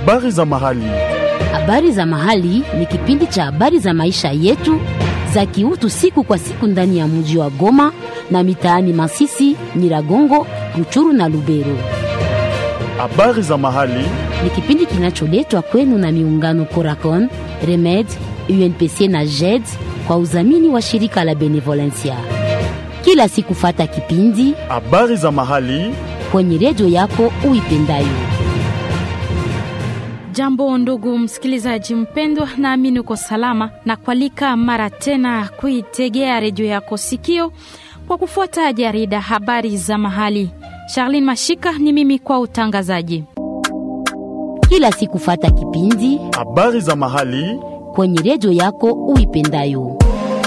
Habari za mahali. Habari za mahali ni kipindi cha habari za maisha yetu za kiutu siku kwa siku ndani ya mji wa Goma na mitaani Masisi, Nyiragongo, Ruchuru na Lubero. Habari za mahali. Ni kipindi kinacholetwa kwenu na miungano Coracon, Remed, UNPC na JED kwa udhamini wa shirika la Benevolencia. Kila siku fata kipindi Habari za mahali. kwenye redio yako uipendayo. Jambo ndugu msikilizaji mpendwa, naamini uko salama na kualika mara tena kuitegea redio yako sikio kwa kufuata jarida habari za mahali. Charlene Mashika ni mimi kwa utangazaji. Kila siku fata kipindi Habari za mahali. kwenye redio yako uipendayo.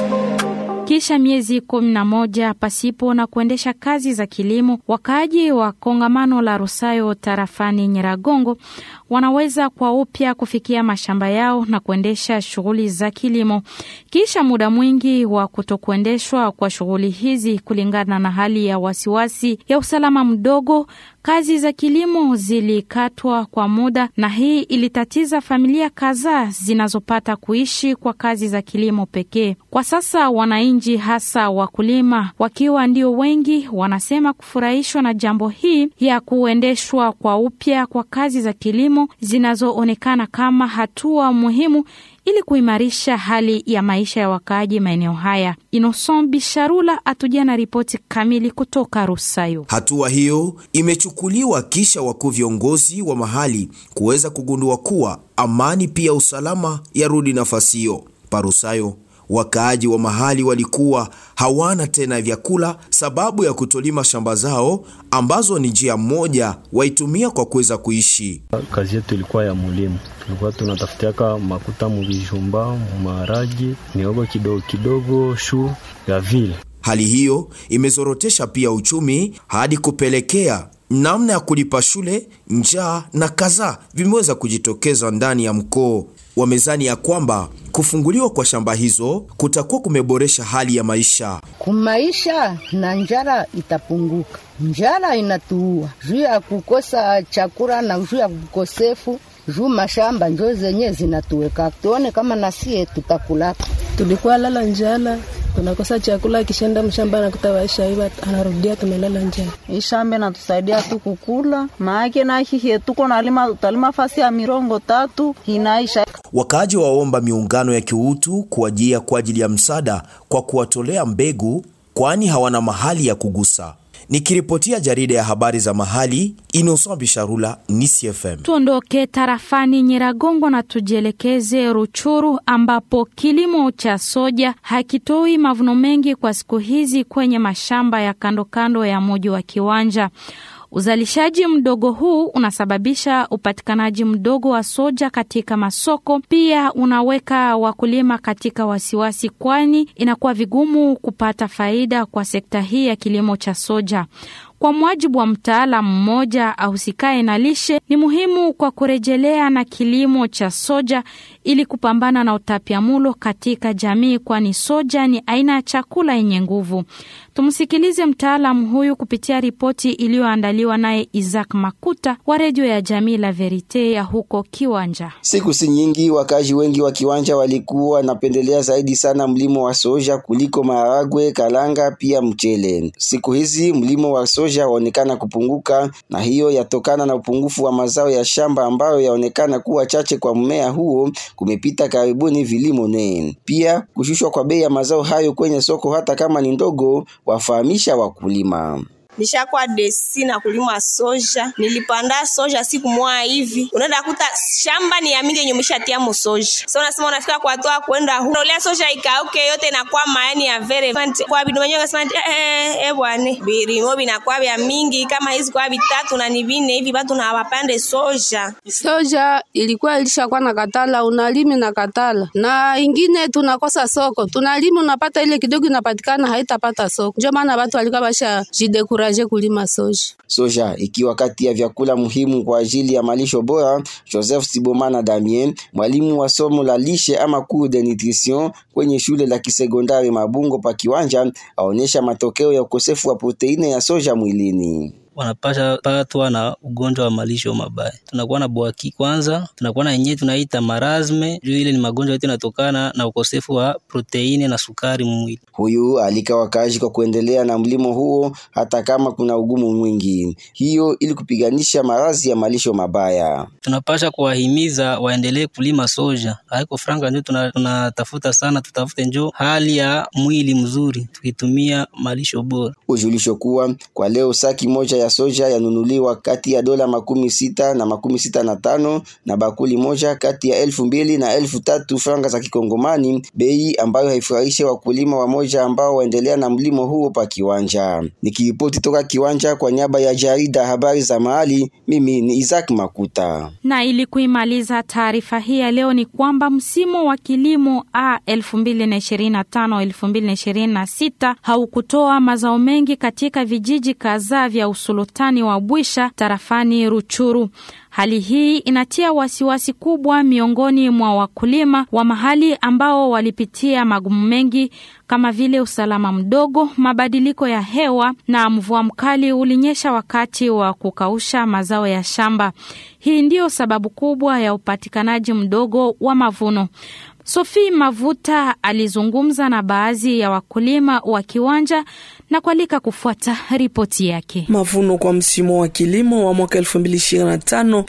Kisha miezi kumi na moja pasipo na kuendesha kazi za kilimo, wakaaji wa kongamano la Rusayo tarafani Nyiragongo wanaweza kwa upya kufikia mashamba yao na kuendesha shughuli za kilimo kisha muda mwingi wa kutokuendeshwa kwa shughuli hizi kulingana na hali ya wasiwasi ya usalama mdogo. Kazi za kilimo zilikatwa kwa muda, na hii ilitatiza familia kadhaa zinazopata kuishi kwa kazi za kilimo pekee. Kwa sasa wananchi, hasa wakulima, wakiwa ndio wengi, wanasema kufurahishwa na jambo hii ya kuendeshwa kwa upya kwa kazi za kilimo zinazoonekana kama hatua muhimu ili kuimarisha hali ya maisha ya wakaaji maeneo haya. Innocent Bisharula atujia na ripoti kamili kutoka Rusayo. Hatua hiyo imechukuliwa kisha wakuu viongozi wa mahali kuweza kugundua kuwa amani pia usalama yarudi nafasi hiyo. Parusayo wakaaji wa mahali walikuwa hawana tena vyakula sababu ya kutolima shamba zao ambazo ni njia moja waitumia kwa kuweza kuishi. Kazi yetu ilikuwa ya mulimu, tulikuwa tunatafutiaka makuta muvijumba, mumaragi, miogo kidogo kidogo, shu ya vile. Hali hiyo imezorotesha pia uchumi hadi kupelekea namna ya kulipa shule, njaa na kadhaa vimeweza kujitokeza ndani ya mkoo. Wamezani ya kwamba kufunguliwa kwa shamba hizo kutakuwa kumeboresha hali ya maisha. kumaisha na njara itapunguka. Njara inatuua juu ya kukosa chakula na juu ya kukosefu juu mashamba njo zenye zinatuweka, tuone kama nasie tutakulaka. tulikuwa lala njala, tunakosa chakula, kishenda mshamba nakuta waisha iva, anarudia tumelala njala. Hii shamba inatusaidia tu kukula, maake na hihi tuko nalima, tutalima fasi ya mirongo tatu inaisha. Wakaaji waomba miungano ya kiutu kuwajia kwa ajili ya msaada kwa kuwatolea mbegu, kwani hawana mahali ya kugusa. Nikiripotia jarida ya habari za mahali, Innocent Bisharula, Nisi FM. Tuondoke tarafani Nyiragongo na tujielekeze Ruchuru ambapo kilimo cha soja hakitoi mavuno mengi kwa siku hizi kwenye mashamba ya kando kando ya mji wa Kiwanja. Uzalishaji mdogo huu unasababisha upatikanaji mdogo wa soja katika masoko. Pia unaweka wakulima katika wasiwasi, kwani inakuwa vigumu kupata faida kwa sekta hii ya kilimo cha soja. Kwa mujibu wa mtaalamu mmoja ahusikaye na lishe, ni muhimu kwa kurejelea na kilimo cha soja ili kupambana na utapiamlo katika jamii, kwani soja ni aina ya chakula yenye nguvu. Tumsikilize mtaalamu huyu kupitia ripoti iliyoandaliwa naye Isaac Makuta wa redio ya jamii La Verite ya huko Kiwanja. Siku si nyingi, wakazi wengi wa Kiwanja walikuwa wanapendelea zaidi sana mlimo wa soja kuliko maharagwe, kalanga pia mchele. Siku hizi mlimo wa soja waonekana kupunguka, na hiyo yatokana na upungufu wa mazao ya shamba ambayo yaonekana kuwa chache kwa mmea huo kumepita karibuni vilimo ne. Pia kushushwa kwa bei ya mazao hayo kwenye soko hata kama ni ndogo, wafahamisha wakulima. nishakuwa desi na kulima soja. Nilipanda soja siku moja hivi, unaenda kuta shamba ni ya mingi yenye umeshatia mo soja. So unasema unafika kwa toa kwenda huko, unaolea soja ikauke yote inakuwa maani ya vere Fante- kwa bidu wenyewe kasema eh eh eh bwana birimo binakuwa vya mingi kama hizi kwa vitatu na ni vine hivi batu na wapande soja. Soja ilikuwa ilishakuwa na katala, unalimi na katala, na ingine tunakosa soko, tunalimi unapata ile kidogo inapatikana, haitapata soko. Ndio maana watu walikuwa basha jidekuraje kulima soja. Soja ikiwa kati ya vyakula muhimu kwa ajili ya malisho bora. Joseph Sibomana Damien, mwalimu wa somo la lishe ama cours de nutrition kwenye shule la kisekondari Mabungo pa Kiwanja, aonyesha matokeo ya ukosefu wa proteine ya soja mwilini. wanapasha patwa na ugonjwa wa malisho mabaya. Tunakuwa na bwaki kwanza, tunakuwa na yenyewe tunaita marazme, juu ile ni magonjwa yote inatokana na ukosefu wa proteini na sukari mwili. Huyu alika wakazi kwa kuendelea na mlimo huo hata kama kuna ugumu mwingi, hiyo ili kupiganisha maradhi ya malisho mabaya. Tunapasha kuwahimiza waendelee kulima soja, haiko franga ndio tunatafuta tuna sana, tutafute njo hali ya mwili mzuri tukitumia malisho bora. Ujulisho kuwa kwa leo saki moja ya soja yanunuliwa kati ya dola makumi sita na makumi sita na tano na bakuli moja kati ya elfu mbili na elfu tatu franga za Kikongomani, bei ambayo haifurahishe wakulima wamoja ambao waendelea na mlimo huo pa kiwanja. Nikiripoti toka kiwanja kwa niaba ya jarida habari za mahali, mimi ni Isaac Makuta. Na ili kuimaliza taarifa hii ya leo ni kwamba msimu wa kilimo A 2025-2026 haukutoa mazao mengi katika vijiji kadhaa vya usultani wa Bwisha tarafani Ruchuru. Hali hii inatia wasiwasi kubwa miongoni mwa wakulima wa mahali ambao walipitia magumu mengi kama vile usalama mdogo, mabadiliko ya hewa na mvua mkali ulinyesha wakati wa kukausha mazao ya shamba. Hii ndiyo sababu kubwa ya upatikanaji mdogo wa mavuno. Sophie Mavuta alizungumza na baadhi ya wakulima wa kiwanja na kualika kufuata ripoti yake. Mavuno kwa msimu wa kilimo wa mwaka 2025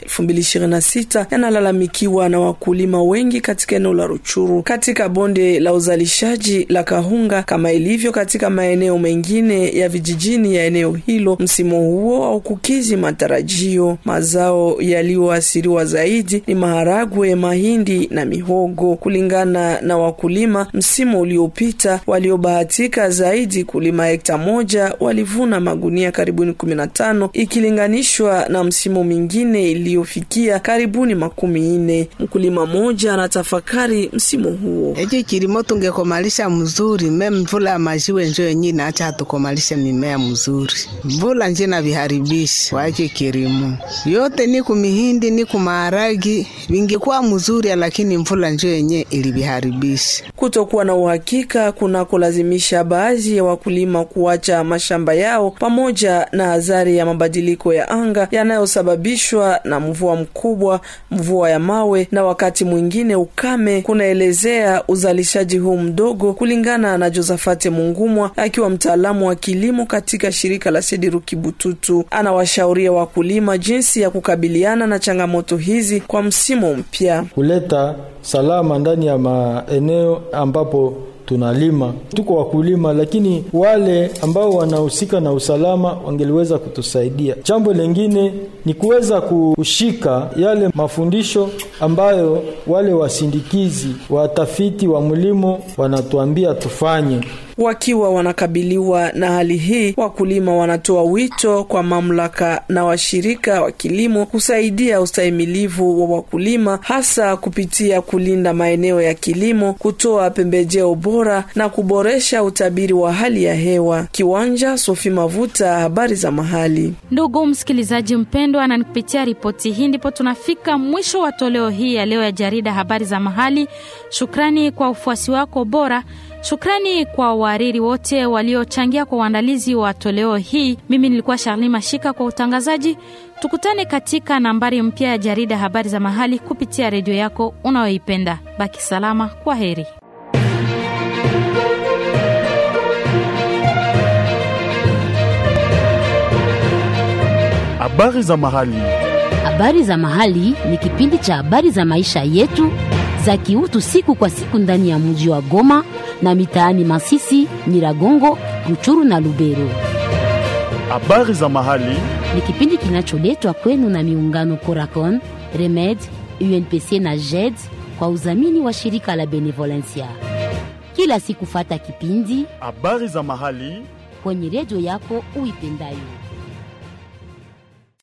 2026 yanalalamikiwa na wakulima wengi katika eneo la Ruchuru, katika bonde la uzalishaji la Kahunga, kama ilivyo katika maeneo mengine ya vijijini ya eneo hilo. Msimu huo haukukizi matarajio. Mazao yaliyoathiriwa zaidi ni maharagwe, mahindi na mihogo. Kulingana na wakulima, msimu uliopita waliobahatika zaidi kulima hekta moja walivuna magunia karibuni kumi na tano ikilinganishwa na msimu mingine iliyofikia karibuni makumi nne. Mkulima mmoja anatafakari msimu huo. Eji kilimo tungekomalisha mzuri, me mvula ya majiwe njo yenye naacha hatukomalishe mimea mzuri, mvula nje na viharibishi waje kilimo yote ni kumihindi ni kumaharagi vingekuwa mzuri, lakini mvula njo yenye iliviharibisha. Kutokuwa na uhakika kunakolazimisha baadhi ya wakulima kuacha mashamba yao pamoja na adhari ya mabadiliko ya anga yanayosababishwa na mvua mkubwa, mvua ya mawe na wakati mwingine ukame, kunaelezea uzalishaji huu mdogo, kulingana na Josafate Mungumwa akiwa mtaalamu wa kilimo katika shirika la Sediru Kibututu. Anawashauria wakulima jinsi ya kukabiliana na changamoto hizi kwa msimu mpya, kuleta salama ndani ya maeneo ambapo tunalima tuko wakulima, lakini wale ambao wanahusika na usalama wangeliweza kutusaidia. Jambo lingine ni kuweza kushika yale mafundisho ambayo wale wasindikizi watafiti wa mlimo wanatuambia tufanye. Wakiwa wanakabiliwa na hali hii, wakulima wanatoa wito kwa mamlaka na washirika wa kilimo kusaidia ustahimilivu wa wakulima, hasa kupitia kulinda maeneo ya kilimo, kutoa pembejeo bora na kuboresha utabiri wa hali ya hewa. Kiwanja Sofi Mavuta, habari za mahali. Ndugu msikilizaji mpendwa, na kupitia ripoti hii ndipo tunafika mwisho wa toleo hii ya leo ya jarida habari za mahali. Shukrani kwa ufuasi wako bora. Shukrani kwa wahariri wote waliochangia kwa uandalizi wa toleo hii. Mimi nilikuwa Charli Mashika kwa utangazaji. Tukutane katika nambari mpya ya jarida habari za mahali kupitia redio yako unayoipenda. Baki salama, kwa heri. Habari za mahali. Habari za mahali ni kipindi cha habari za maisha yetu za kiutu siku kwa siku ndani ya mji wa Goma na mitaani Masisi, Nyiragongo, Ruchuru na Lubero. Habari za mahali ni kipindi kinacholetwa kwenu na miungano Coracon, Remed, UNPC na JED kwa udhamini wa shirika la Benevolencia. Kila siku fata kipindi habari za mahali kwenye redio yako uipendayo.